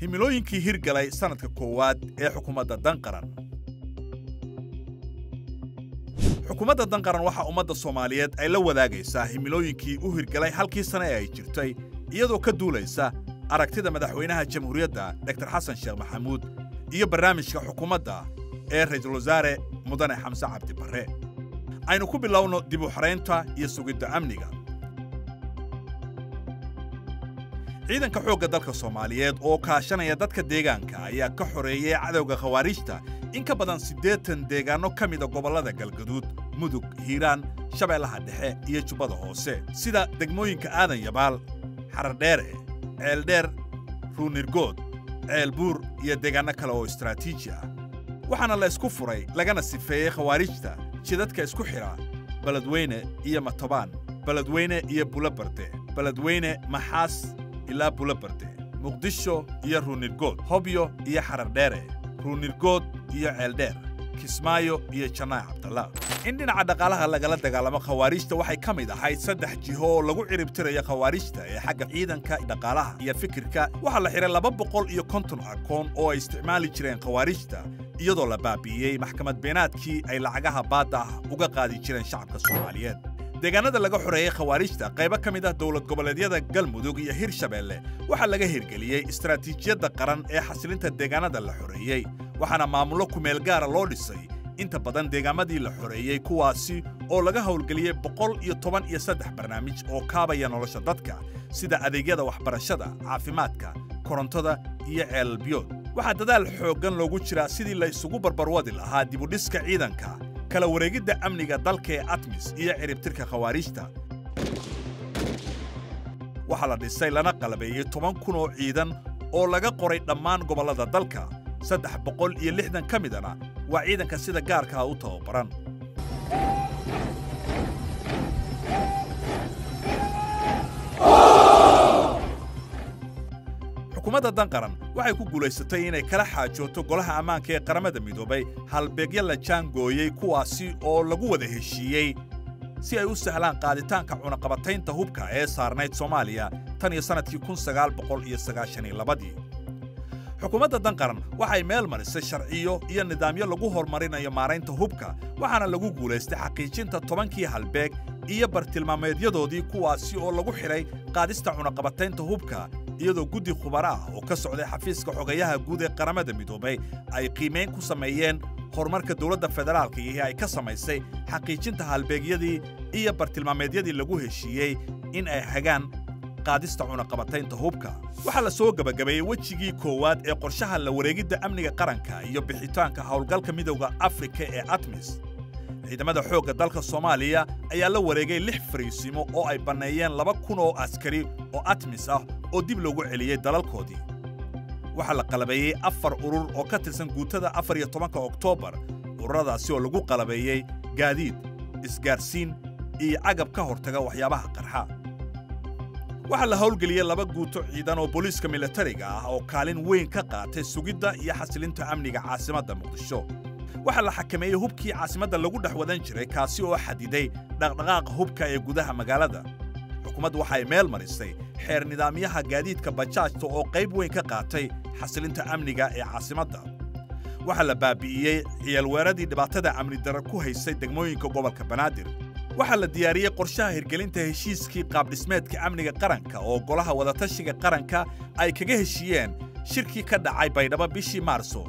himilooyinkii hirgalay sannadka koowaad ee xukuumadda danqaran xukuumadda danqaran waxaa ummadda soomaaliyeed ay la wadaagaysaa himilooyinkii u hirgalay halkii sane ee ay jirtay iyadoo ka duulaysa aragtida madaxweynaha jamhuuriyadda dr xasan sheekh maxamuud iyo barnaamijka xukuumadda ee ra'iisul wasaare mudane xamse cabdi barre aynu ku bilowno dib u xaraynta iyo sugidda amniga ciidanka xoogga dalka soomaaliyeed oo kaashanaya dadka deegaanka ayaa ka xoreeyey cadowga khawaariijta in ka badan siddeetan deegaanno ka mida gobollada galgaduud mudug hiiraan shabeellaha dhexe iyo jubbada hoose sida degmooyinka aadan yabaal xarardheere ceeldheer ruunirgood ceelbuur iyo deegaanno kale oo istaraatiiji ah waxaana la isku furay lagana sifeeyey khawaarijta jidadka isku xidha beledweyne iyo matobaan beledweyne iyo bulobarde beledweyne maxaas ilaa bulobarde muqdisho iyo ruunirgood hobyo iyo xarardheere ruunirgood iyo ceeldheer kismaayo iyo janaac cabdalla in dhinaca dhaqaalaha lagala dagaalamo khawaariijta waxay ka mid ahayd saddex jiho oo lagu ciribtirayo khawaariijta ee xagga ciidanka dhaqaalaha iyo fikirka waxaa la xidhay laba boqol iyo konton akoon oo ay isticmaali jireen khawaariijta iyadoo la baabi'iyey maxkamad beenaadkii ay lacagaha baadda ah uga qaadi jireen shacabka soomaaliyeed deegaanada laga xoreeyey khawaariijta qaybo ka mid ah dowlad goboleedyada galmudug iyo hirshabeelle waxaa laga hirgeliyey istaraatiijiyadda qaran ee xasilinta deegaanada la xoreeyey waxaana maamullo kumeel gaara loo dhisay inta badan deegaamadii la xoreeyey kuwaasi oo laga howlgeliyey boqol iyo toban iyo saddex barnaamij oo kaabaya nolosha dadka sida adeegyada waxbarashada caafimaadka korontada iyo ceelalbiyood waxaa dadaal xooggan loogu jiraa sidii la isugu barbarwadi lahaa dibudhiska ciidanka kala wareegidda amniga dalka ee atmis iyo ciribtirka khawaariijta waxaa la dhisay lana qalabeeyey toban kun oo ciidan oo laga qoray dhammaan gobollada dalka saddex boqol iyo lixdan ka midana waa ciidanka sida gaarkaa u tababaran xukuumadda danqaran waxay ku guulaysatay inay kala xaajooto golaha ammaanka ee qaramada midoobay halbeegyo la jaangooyey kuwaasi oo lagu wada heshiiyey si ay u sahlaan qaaditaanka cunaqabataynta hubka ee saarnayd soomaaliya tan iyo sannadkii xukuumadda danqaran waxay meel marisay sharciyo iyo nidaamyo lagu horumarinayo maaraynta hubka waxaana lagu guulaystay xaqiijinta tobankii halbeeg iyo bartilmaameedyadoodii kuwaasi oo lagu xidhay qaadista cunaqabataynta hubka iyadoo guddi khubara ah oo ka socday xafiiska xogayaha guud ee qaramada midoobay ay qiimayn ku sameeyeen horumarka dowladda federaalka iyo ay ka samaysay xaqiijinta halbeegyadii iyo bartilmaameedyadii lagu heshiiyey in ay hagaan qaadista cunaqabataynta hubka waxaa la soo gebagabeeyey wejigii koowaad ee qorshaha la wareegidda amniga qaranka iyo bixitaanka howlgalka midowda afrika ee atmis ciidamada xoogga dalka soomaaliya ayaa la wareegay lix fariisimo oo ay banneeyeen laba kun oo askari oo atmis ah oo dib loogu celiyey dalalkoodii waxaa la qalabeeyey afar urur oo ka tirsan guutada afar iyo tobanka oktoobar ururadaasi oo lagu qalabeeyey gaadiid isgaarsiin iyo cagab ka hortaga waxyaabaha qarxa waxaa la howlgeliyey laba guuto ciidan oo booliiska milatariga ah oo kaalin weyn ka qaatay sugidda iyo xasilinta amniga caasimadda muqdisho waxaa la xakameeyey hubkii caasimadda lagu dhex wadan jiray kaasi oo xadiday dhaqdhaqaaqa hubka ee gudaha magaalada xukuumaddu waxay meel marisay xeer nidaamyaha gaadiidka bajaajta oo qayb weyn ka qaatay xasilinta amniga ee caasimadda waxaa la baabi'iyey ciyaalweeradii dhibaatada amni darar ku haysay degmooyinka gobolka banaadir waxaa la diyaariyey qorshaha hirgelinta heshiiskii qaabdhismeedka amniga qaranka oo golaha wadatashiga qaranka ay kaga heshiiyeen shirkii ka dhacay baydhabo bishii maarso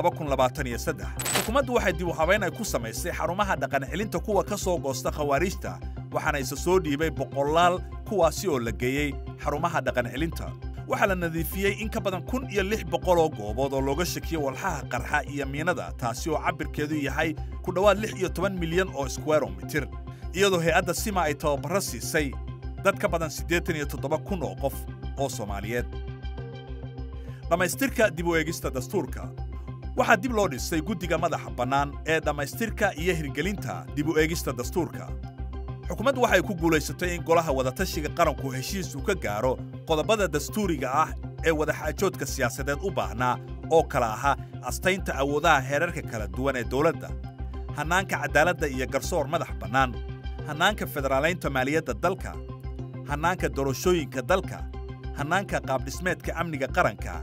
xukuumaddu waxay dib u habayn ay ku samaysay xarumaha dhaqancelinta kuwa ka soo goosta khawaariijta waxaana isa soo dhiibay boqolaal kuwaasi oo la geeyey xarumaha dhaqancelinta waxaa la nadiifiyey in ka badan kun iyo lix boqol oo goobood oo looga shakiyo walxaha qarxa iyo miinada taasi oo cabbirkeedu yahay ku dhowaad lix iyo toban milyan oo skweromitir iyadoo hay-adda sima ay tababarro siisay dad ka badan siddeetan iyo toddoba kun oo qof oo soomaaliyeed dhammaystirka dib u eegista dastuurka waxaa dib loo dhisay guddiga madaxa bannaan ee dhammaystirka iyo hirgelinta dib u eegista dastuurka xukuumaddu waxay ku guulaysatay in golaha wadatashiga qaranku heshiis uu ka gaaro qodobada dastuuriga ah ee wadaxaajoodka siyaasadeed u baahnaa oo kala ahaa astaynta awoodaha heerarka kala duwan ee dowladda hannaanka cadaaladda iyo garsoor madax bannaan hannaanka federaalaynta maaliyadda dalka hannaanka doorashooyinka dalka hannaanka qaabdhismeedka amniga qaranka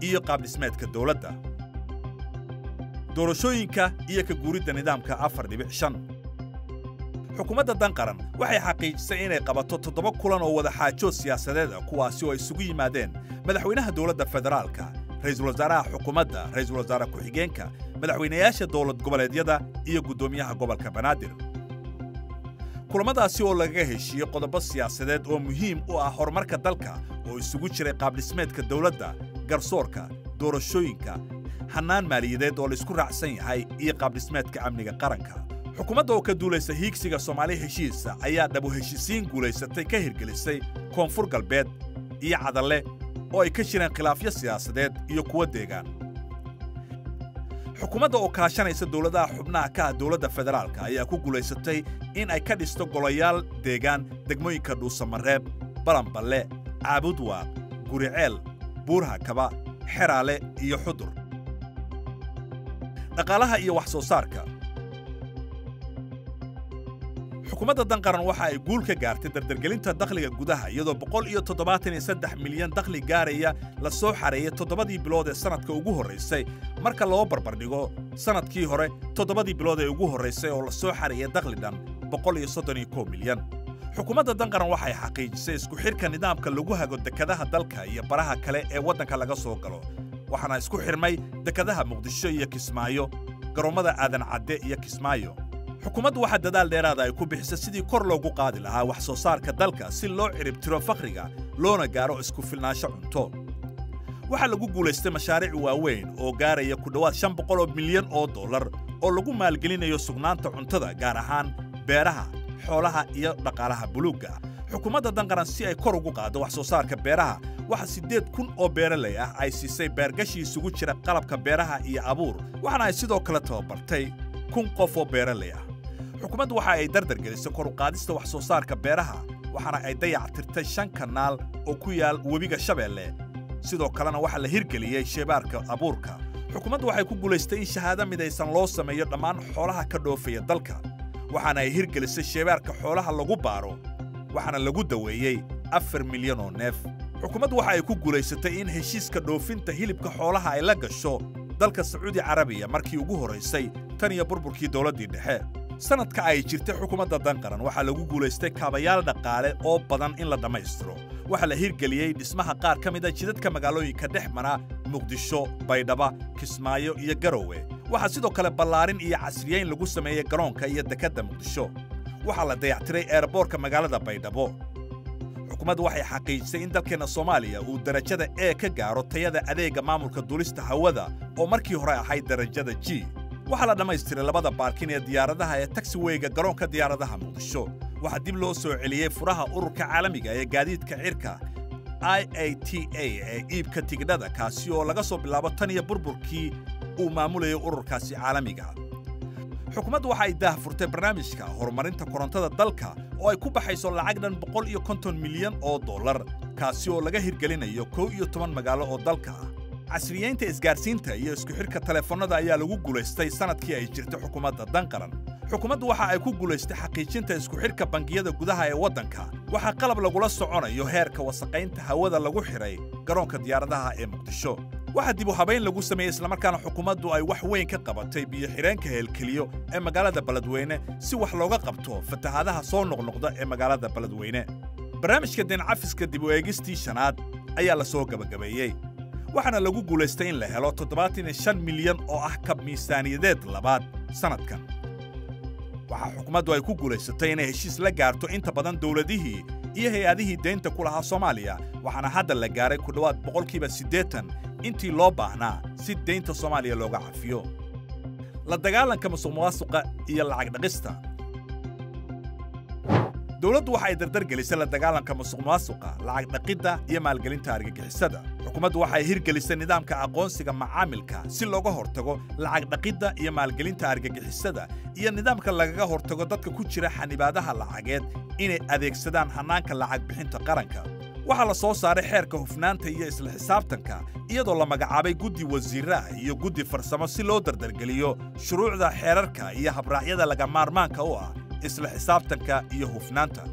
iyo qaabdhismeedka dowladda doorashooyinka iyo ka guuridda nidaamka afar dhibic shan xukuumadda danqaran waxay xaqiijisay inay qabato toddoba kulan oo wadaxaajood siyaasadeed ah kuwaasi oo isugu yimaadeen madaxweynaha dowladda federaalka ra'iisul wasaaraha xukuumadda ra'iisul wasaare ku-xigeenka madaxweynayaasha dowlad goboleedyada iyo guddoomiyaha gobolka banaadir kulamadaasi oo lagaga heshiiyey qodobo siyaasadeed oo muhiim u ah horumarka dalka oo isugu jiray qaabdhismeedka dowladda garsoorka doorashooyinka hannaan maaliyadeed oo laysku raacsan yahay iyo qaabdhismeedka amniga qaranka xukuumadda oo ka duulaysa hiigsiga soomaali heshiisa ayaa dhabu heshiisiin guulaysatay ka hirgelisay koonfur galbeed iyo cadalle oo ay ka jireen khilaafyo siyaasadeed iyo kuwo deegaan xukuumadda oo kaashanaysa dowladaha xubnaha ka ah dowladda federaalka ayaa ku guulaysatay in ay ka dhisto golayaal deegaan degmooyinka dhuusamareeb balanballe caabudwaaq guriceel buurhakaba xeraale iyo xudur dhaqaalaha iyo wax soo saarka xukuumadda danqaran waxa ay guul ka gaartay dardargelinta dakhliga gudaha iyadoo boqol iyo toddobaatan iyo saddex milyan dakhli gaaraya la soo xareeyay toddobadii bilood ee sannadka ugu horraysay marka loo barbardhigo sannadkii hore toddobadii bilood ee ugu horraysay oo la soo xareeyay dakhli dhan boqol iyo soddon iyo kow milyan xukuumadda danqaran waxay xaqiijisay isku xidhka nidaamka lagu hago dekadaha dalka iyo baraha kale ee waddanka laga soo galo waxaana isku xidhmay dekadaha muqdisho iyo kismaayo garoommada aadan cadde iyo kismaayo xukuumaddu waxaa dadaal dheeraada ay ku bixisay sidii kor loogu qaadi lahaa wax soo saarka dalka si loo ciribtiro fakhriga loona gaaro isku filnaansho cunto waxaa lagu guulaystay mashaariic waaweyn oo gaaraya ku dhowaad shan boqol oo milyan oo dollar oo lagu maalgelinayo sugnaanta cuntada gaar ahaan beeraha xoolaha iyo dhaqaalaha buluugga xukuumadda danqaran si ay kor ugu qaaddo wax soo saarka beeraha waxa siddeed kun oo beeralay ah ay siisay beergashi isugu jira qalabka beeraha iyo abuur waxaana ay sidoo kale tababartay kun qof oo beeralay ah xukuumaddu waxa ay dardargelisay kor u qaadista wax soo saarka beeraha waxaana ay dayactirtay shan kanaal oo ku yaal webiga shabeelle sidoo kalena waxaa la hirgeliyey sheebaarka abuurka xukuumaddu waxay ku guulaystay in shahaado midaysan loo sameeyo dhammaan xoolaha ka dhoofaya dalka waxaana ay hirgelisay sheebaarka xoolaha lagu baaro waxaana lagu daweeyey afar milyan oo neef xukuumaddu waxa ay ku guulaysatay in heshiiska dhoofinta hilibka xoolaha ay la gasho dalka sacuudi carabiya markii ugu horraysay tan iyo burburkii dowladdii dhexe sannadka ay jirtay xukuumadda danqaran waxaa lagu guulaystay kaabayaal dhaqaale oo badan in la dhammaystiro waxaa la hirgeliyey dhismaha qaar ka mid a jidadka magaalooyinka dhex mara muqdisho baydhaba kismaayo iyo garowe waxaa sidoo kale ballaarin iyo casriyeyn lagu sameeyey garoonka iyo dekedda muqdisho waxaa la dayactiray eerboorka magaalada baydhabo xukuumaddu waxay xaqiijisay in dalkeenna soomaaliya uu darajada e ka gaaro tayada adeegga maamulka duulista hawada oo markii hore ahayd darajada g waxaa la dhammaystiray labada baarkin ee diyaaradaha ee taxiweyga garoonka diyaaradaha muqdisho waxaa dib loo soo celiyey furaha ururka caalamiga ee gaadiidka cirka i a t a ee iibka tigidhada kaasi oo laga soo bilaabo tan iyo burburkii uu maamulayay ururkaasi caalamiga xukuumaddu waxa ay daah furtay barnaamijka horumarinta korontada dalka oo ay ku baxayso lacag dhan boqol iyo konton milyan oo dollar kaasi oo laga hirgelinayo kow iyo toban magaalo oo dalka ah casriyeynta isgaarsiinta iyo isku xidhka taleefannada ayaa lagu guulaystay sannadkii ay jirtay xukuumadda danqaran xukuumaddu waxa ay ku guulaystay xaqiijinta isku xidhka bangiyada gudaha ee waddanka waxaa qalab lagula soconayo heerka wasaqaynta hawada lagu xidhay garoonka diyaaradaha ee muqdisho waxaa dib u habayn lagu sameeyey islamarkaana xukuumaddu ay wax weyn ka qabatay biyo-xidheenka heelkeliyo ee magaalada beledweyne si wax looga qabto fatahaadaha soo noqnoqda ee magaalada beledweyne barnaamijka deencafiska dib u eegistii shanaad ayaa la soo gebagabeeyey waxaana lagu guulaystay in la helo toddobaatan iyo shan milyan oo ah kab miisaaniyadeed labaad sannadkan waxaa xukuumaddu ay ku guulaysatay inay heshiis la gaarto inta badan dowladihii iyo hay-adihii deynta ku lahaa soomaaliya waxaana hadda la gaaray ku dhowaad boqolkiiba siddeetan intii loo baahnaa si deynta soomaaliya looga cafiyo la dagaalanka musuqmaasuqa iyo lacag dhaqista dowladdu waxa ay dardargelisay la dagaalanka musuqmaasuqa lacag dhaqidda iyo maalgelinta argagixisada xukuumaddu waxa ay hirgelisay nidaamka aqoonsiga macaamilka si looga hortago lacag dhaqidda iyo maalgelinta argagixisada iyo nidaamka lagaga hortago dadka ku jira xanibaadaha lacageed inay adeegsadaan hannaanka lacag bixinta qaranka waxaa la soo saaray xeerka hufnaanta iyo isla xisaabtanka iyadoo la magacaabay guddi wasiirraah iyo guddi farsamo si loo dardargeliyo shuruucda xeerarka iyo habraacyada laga maarmaanka u ah isla xisaabtanka iyo hufnaanta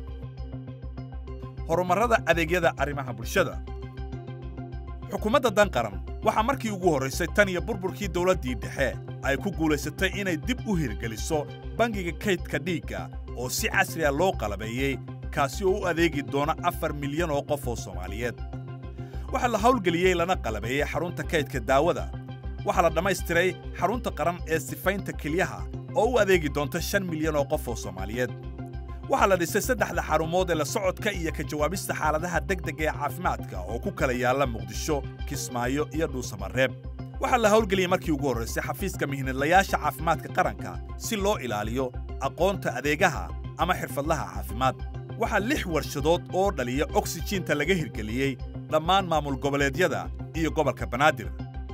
horumarrada adeegyada arrimaha bulshada xukuumadda danqaran waxaa markii ugu horraysay tan iyo burburkii dawladdii dhexe ay ku guulaysatay inay dib u hirgeliso bangiga kaydka dhiigga oo si casriya loo qalabeeyey kaasi oo u adeegi doona afar milyan oo qof oo soomaaliyeed waxaa la hawlgeliyey lana qalabeeyey xarunta kaydka daawada waxaa la dhammaystiray xarunta qaran ee sifaynta kelyaha oo u adeegi doonta shan milyan oo qof oo soomaaliyeed waxaa la dhisay saddexda xarumood ee la socodka iyo ka jawaabista xaaladaha degdega ee caafimaadka oo ku kala yaalla muqdisho kismaayo iyo dhuusamareeb waxaa la hawlgeliyey markii ugu horraysay xafiiska mihnadlayaasha caafimaadka qaranka si loo ilaaliyo aqoonta adeegaha ama xirfadlaha caafimaad waxaa lix warshadood oo dhaliya oksijiinta laga hirgeliyey dhammaan maamul goboleedyada iyo gobolka banaadir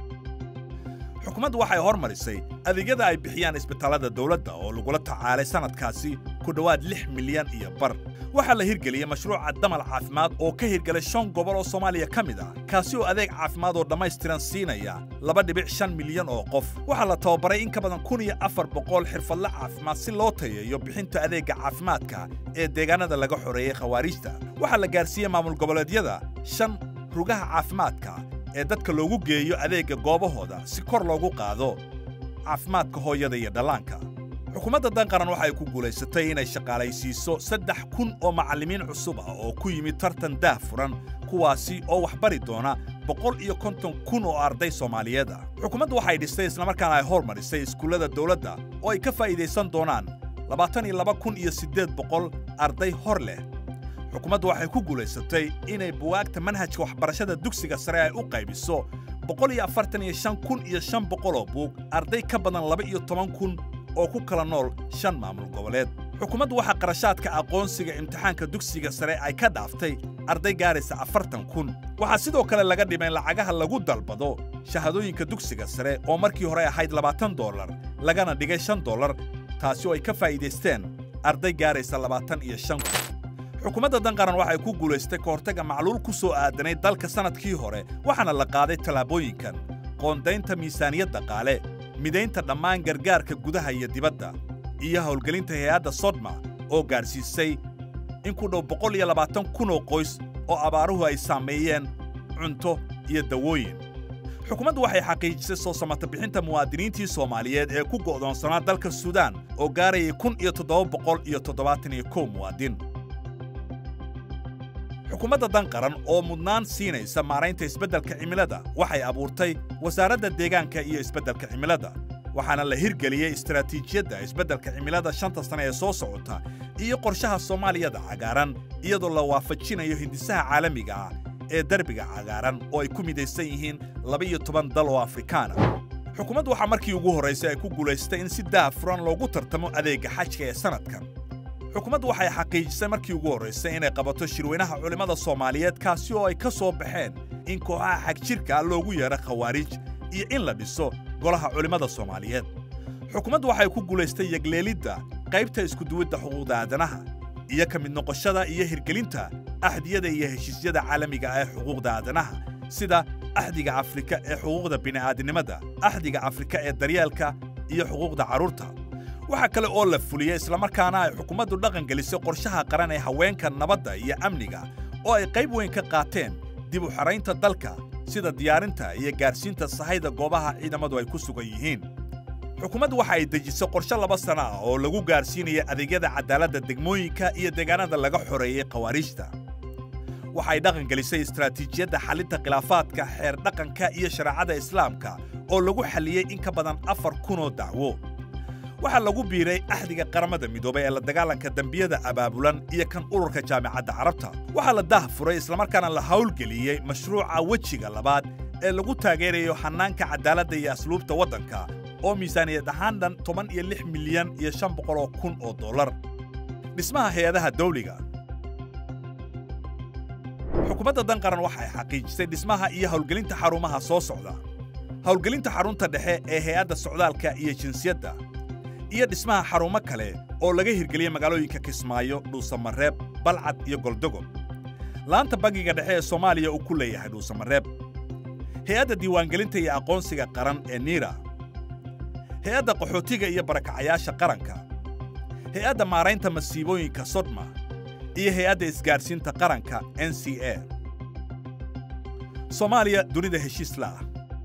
xukuumaddu waxay hormarisay adeegyada ay bixiyaan isbitaallada dawladda oo lagula tacaalay sannadkaasi ku dhowaad lix milyan iyo bar waxaa la hirgeliyey mashruuca damal caafimaad oo ka hirgelay shan gobol oo soomaaliya ka mid ah kaasi oo adeeg caafimaad oo dhammaystiran siinaya laba dhibic shan milyan oo qof waxaa la tababaray in ka badan kun iyo afar boqol xirfadle caafimaad si loo tayeeyo bixinta adeegga caafimaadka ee deegaanada laga xoreeyey khawaariijta waxaa la gaarsiiyey maamul goboleedyada shan rugaha caafimaadka ee dadka loogu geeyo adeegga goobahooda si kor loogu qaado caafimaadka hooyada iyo dhallaanka xukuumadda danqaran waxa ay ku guulaysatay inay shaqaalaysiiso saddex kun oo macallimiin cusub ah oo ku yimid tartan daah furan kuwaasi oo wax bari doona boqol iyo konton kun oo arday soomaaliyeed ah xukuumaddu waxay dhistay islamarkaana ay hormarisay iskuullada dawladda oo ay ka faa'iidaysan doonaan labaatan iyo laba kun iyo siddeed boqol arday hor leh xukuumaddu waxay ku guulaysatay inay buwaagta manhajka waxbarashada dugsiga sare ay u qaybiso boqol iyo afartan iyo shan kun iyo shan boqol oo buug arday ka badan laba iyo toban kun oo ku kala nool shan maamul goboleed xukuumaddu waxaa qarashaadka aqoonsiga imtixaanka dugsiga sare ay ka dhaaftay arday gaaraysa afartan kun waxaa sidoo kale laga dhimay lacagaha lagu dalbado shahadooyinka dugsiga sare oo markii hore ahayd labaatan dollar lagana dhigay shan dollar taasi oo ay ka faa'iidaysteen arday gaaraysa labaatan iyo shan kun xukuumadda danqaran waxay ku guulaystay ka hortagga macluul ku soo aadanay dalka sannadkii hore waxaana la qaaday tallaabooyinkan qoondaynta miisaaniyad dhaqaale midaynta dhammaan gargaarka gudaha iyo dibadda iyo howlgelinta hay-adda sodma oo gaadhsiisay in ku dhow boqol iyo labaatan kun oo qoys oo abaaruhu ay saameeyeen cunto iyo dawooyin xukuumaddu waxay xaqiijisay soo samata bixinta muwaadiniintii soomaaliyeed ee ku go'doonsanaa dalka suudaan oo gaarayay kun iyo toddoba boqol iyo toddobaatan iyo kow muwaadin xukuumadda danqaran oo mudnaan siinaysa maaraynta isbeddelka cimilada waxay abuurtay wasaaradda deegaanka iyo isbeddelka cimilada waxaana la hirgeliyey istaraatiijiyadda isbeddelka cimilada shanta sane ee soo socota iyo qorshaha soomaaliyada cagaaran iyadoo la waafajinayo hindisaha caalamiga ah ee derbiga cagaaran oo ay ku midaysan yihiin laba-iyo toban dal oo afrikaana xukuumaddu waxaa markii ugu horraysay ay ku guulaystay in si daah furan loogu tartamo adeegga xajka ee sannadkan xukuumaddu waxay xaqiijisay markii ugu horraysay inay qabato shirweynaha culimmada soomaaliyeed kaasi oo ay ka soo baxeen in kooxaha xagjirka loogu yeedho khawaariij iyo in la dhiso golaha culimmada soomaaliyeed xukuumaddu waxay ku guulaystay yegleelidda qaybta iskuduwidda xuquuqda aadanaha iyo ka mid noqoshada iyo hirgelinta axdiyada iyo heshiisyada caalamiga ah ee xuquuqda aadanaha sida axdiga afrika ee xuquuqda bini'aadinimada axdiga afrika ee daryeelka iyo xuquuqda carruurta waxaa kale oo la fuliyey islamarkaana ay xukuumaddu dhaqan gelisay qorshaha qaran ee haweenka nabadda iyo amniga oo ay qayb weyn ka qaateen dib u xaraynta dalka sida diyaarinta iyo gaarsiinta sahayda goobaha ciidamadu ay ku sugan yihiin xukuumaddu waxa ay dejisay qorshe laba sana ah oo lagu gaarsiinaya adeegyada cadaaladda degmooyinka iyo deegaanada laga xoreeyey khawaariijta waxay dhaqan gelisay istaraatiijiyadda xallinta khilaafaadka xeer dhaqanka iyo shareecada islaamka oo lagu xalliyey in ka badan afar kunoo dacwo waxaa lagu biiray axdiga qaramada midoobay ee la dagaalanka dembiyada abaabulan iyo kan ururka jaamicadda carabta waxaa la dah furay islamarkaana la hawlgeliyey mashruuca wejiga labaad ee lagu taageerayo hannaanka cadaaladda iyo asluubta waddanka oo miisaaniyad ahaan dhan toban iyo lix milyan iyo shan boqol oo kun oo dollar dhismaha hay-adaha dawliga xukuumadda danqaran waxay xaqiijisay dhismaha iyo howlgelinta xarumaha soo socda howlgelinta xarunta dhexe ee hay-adda socdaalka iyo jinsiyadda iyo dhismaha xarumo kale oo laga hirgeliyey magaalooyinka kismaayo dhuusamareeb balcad iyo goldogob laanta bangiga dhexe ee soomaaliya uu ku leeyahay dhuusamareeb hay-adda diiwaangelinta iyo aqoonsiga qaran ee niira hay-adda qaxootiga iyo barakacayaasha qaranka hay-adda maaraynta masiibooyinka sodma iyo hay-adda isgaadhsiinta qaranka n c a soomaaliya dunida heshiis la'ah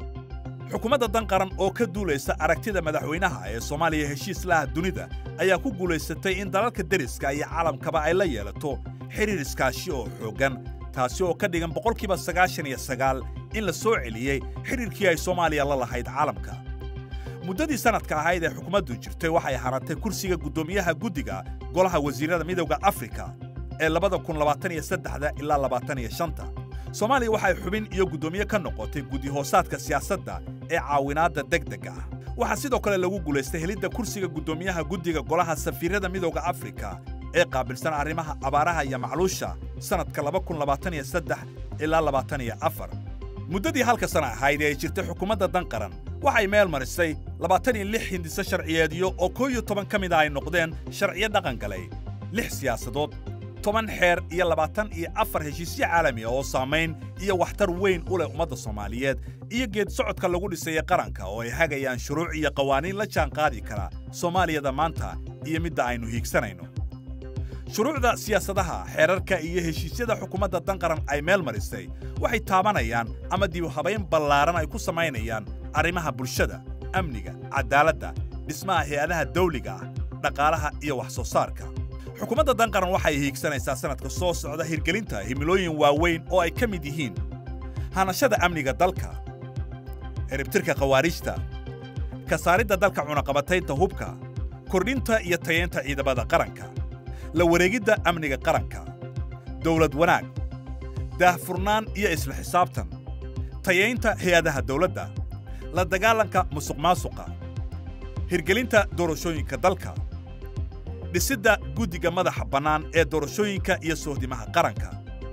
xukuumadda dan qaran oo ka duulaysa aragtida madaxweynaha ee soomaaliya heshiis laha dunida ayaa ku guulaysatay in dalalka deriska iyo caalamkaba ay la yeelato xidhiir iskaashi oo xooggan taasi oo ka dhigan boqolkiiba sagaashan iyo sagaal in la soo celiyey xidhiirkii ay soomaaliya la lahayd caalamka muddadii sannadka ahayd ee xukuumaddu jirtay waxay hanatay kursiga guddoomiyaha guddiga golaha wasiirrada midowda afrika ee labada kun labaatan iyo saddexda ilaa labaatan iyo shanta soomaaliya waxay xubin iyo guddoomiye ka noqotay guddi-hoosaadka siyaasadda ee caawinaadda degdega ah waxaa sidoo kale lagu guulaystay helidda kursiga guddoomiyaha guddiga golaha safiirrada midowda afrika ee qaabilsan arrimaha abaaraha iyo macluusha sannadka laba kun labaatan iyo saddex ilaa labaatan iyo afar muddadii halka sana ahayd ee ay jirtay xukuumadda dan qaran waxay meel marisay labaatan iyo lix hindiso sharciyeedyo oo koo iyo toban ka mid a ay noqdeen sharciyo dhaqan galay lix siyaasadood toban xeer iyo labaatan iyo afar heshiisyo caalami ah oo saamayn iyo waxtar weyn u leh ummadda soomaaliyeed iyo geed socodka lagu dhisaya qaranka oo ay hagayaan shuruuc iyo qawaaniin la jaan qaadi kara soomaaliyada maanta iyo midda aynu hiigsanayno shuruucda siyaasadaha xeerarka iyo heshiisyada xukuumadda dan qaran ay meel marisay waxay taabanayaan ama dibuhabayn ballaaran ay ku samaynayaan arrimaha bulshada amniga cadaaladda dhismaha hay-adaha dawliga ah dhaqaalaha iyo wax soo saarka xukuumadda dan qaran waxay hiigsanaysaa sannadka soo socda hirgelinta himilooyin waaweyn oo ay ka mid yihiin hanashada amniga dalka ciribtirka khawaariijta ka saaridda dalka cunaqabataynta hubka kordhinta iyo tayaynta ciidamada qaranka la wareegidda amniga qaranka dawlad wanaag daahfurnaan iyo isla xisaabtan tayaynta hay-adaha dawladda la dagaalanka musuqmaasuqa hirgelinta doorashooyinka dalka dhisidda guddiga madaxa bannaan ee doorashooyinka iyo sohdimaha qaranka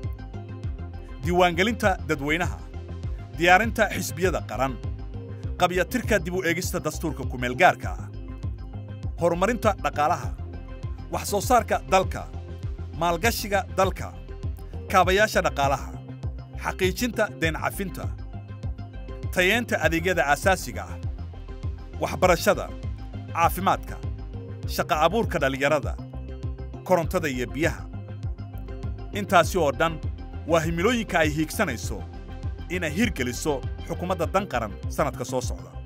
diiwaangelinta dadweynaha diyaarinta xisbiyada qaran qabyatirka dib u eegista dastuurka kumeelgaarka ah horumarinta dhaqaalaha wax soo saarka dalka maalgashiga dalka kaabayaasha dhaqaalaha xaqiijinta deencafinta tayeenta adeegyada aasaasiga ah waxbarashada caafimaadka shaqa abuurka dhallinyarada korontada iyo biyaha intaasi oo dhan waa himilooyinka ay hiigsanayso inay hirgeliso xukuumadda dan qaran sannadka soo socda